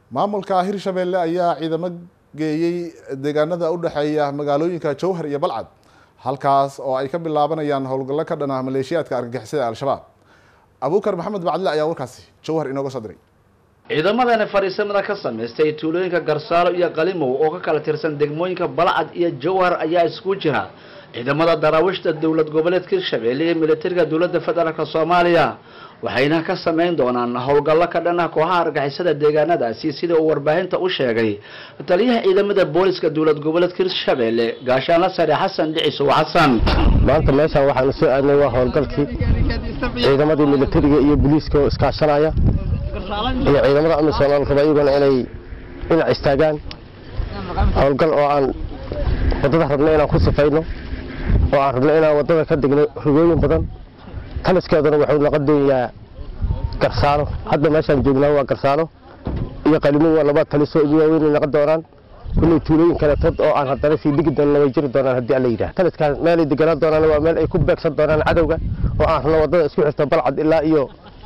maamulka hirshabelle ayaa ciidamo geeyey deegaanada u dhexeeya magaalooyinka jowhar iyo balcad halkaas oo ay ka bilaabanayaan howlgallo ka dhan ah maleeshiyaadka argagixisada al-shabaab abuukar maxamed bacdile ayaa warkaasi jowhar inooga soo diray ciidamadani fadhiisamada ka samaystay tuulooyinka garsaalo iyo qalimow oo ka kala tirsan degmooyinka balcad iyo jowhar ayaa isku jira ciidamada daraawiishta dowlad goboleedka hirshabelle iyo militariga dowladda federaalk soomaaliya waxayna ka samayn doonaan howlgallo ka dhan ah kooxaha argixisada deegaanadaasi sida uu warbaahinta u sheegay taliyaha ciidamada booliska dowlad goboleedka hirshabelle gaashaanla sare xasan dhicisow xasan maanta meeshaan waxaanu soo aadnay waa howlgalkii ciidamadii militariga iyo booliiska oo iskaashanaya iyo ciidamada amisom aan raba iyaguna inay dhinac istaagaan howlgal oo aan waddada rabno inaan ku sifayno oo aan rabno inaan waddada ka degno rugooyin badan taliskeeduna wuxuu noqon doonayaa garsaalo hadda meeshaan joognaa waa garsaalo iyo qalimo waa laba talisoo ugu waaweynay noqon doonaan kulley tuulooyin kaleetood oo aan haddana sii dhigi doonna way jiri doonaan haddii alla yidhaah taliskaan meelay deganaan doonaan waa meel ay ku beegsan doonaan cadowga oo aan rabno waddada isku xirta balcad ilaa iyo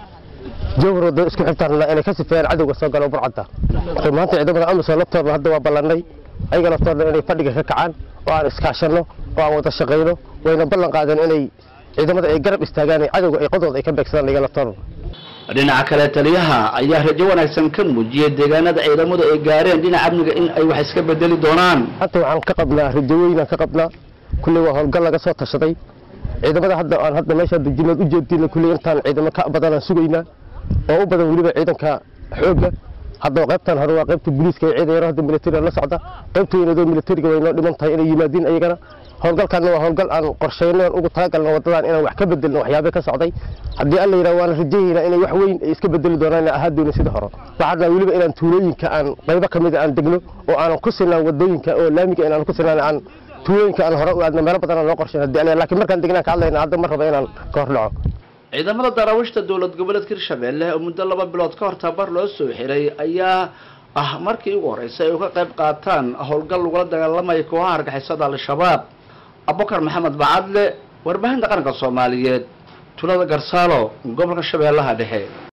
jowhar waddada isku xirtaan rabnaa inay ka sifeeyaan cadowga soo galo balcadda maanta ciidamada amisom laftoodna hadda waa ballannay ayaga laftoodna inay fadhiga ka kacaan oo aan iskaashanno oo aan wada shaqayno wayna ballan qaadeen inay ciidamada ay garab istaagaan cadowga ay qodooda ay ka beegsadaan iga laftooda dhinaca kale taliyaha ayaa rajo wanaagsan ka muujiyey deegaanada ciidamadu ay gaareen dhinaca amniga in ay wax iska bedeli doonaan hadda waxaan ka qabnaa rajo weynaan ka qabnaa kulley waa howlgal laga soo tashaday ciidamada hadda aan hadda meesha dejinood u jeedina kulley intaan ciidamo ka badanaan sugaynaa oo u badan weliba ciidanka xoogga hadda qaybtan hore waa qaybta booliiska ee ciidan yaro hadda militariga la socda qaybta weynadoo militariga way noo dhiman tahay inay yimaadiin ayagana howlgalkaana waa howlgal aan qorshayno aan ugu talagalno waddadan inaan wax ka bedelno waxyaabe ka socday haddii alla yidhaha waana rajayaynaa inay wax weyn ay iska bedeli doonaan inay ahaa doono sida hore waxaan rabaa weliba inaan tuulooyinka aan qaybo ka mida aan degno oo aanan ku sinaan waddooyinka oo laamiga inaan ku sinaan aan tuulooyinka aan hore u aadno meelo badan aan noo qorshayn haddii alla laakiin markaan degnaan ka hadlayna hadda ma raba inaan ka hor dhaco ciidamada daraawiishta dowlad goboleedka hirshabelle oo muddo laba bilood ka hor tabar loo soo xiray ayaa ah markii ugu horreysay ay uga qayb qaataan howlgal lagula dagaalamaya kooxaha argixisada al-shabaab abubakar maxamed bacadle warbaahinta qaranka soomaaliyeed tulada garsaalo gobolka shabeellaha dhexe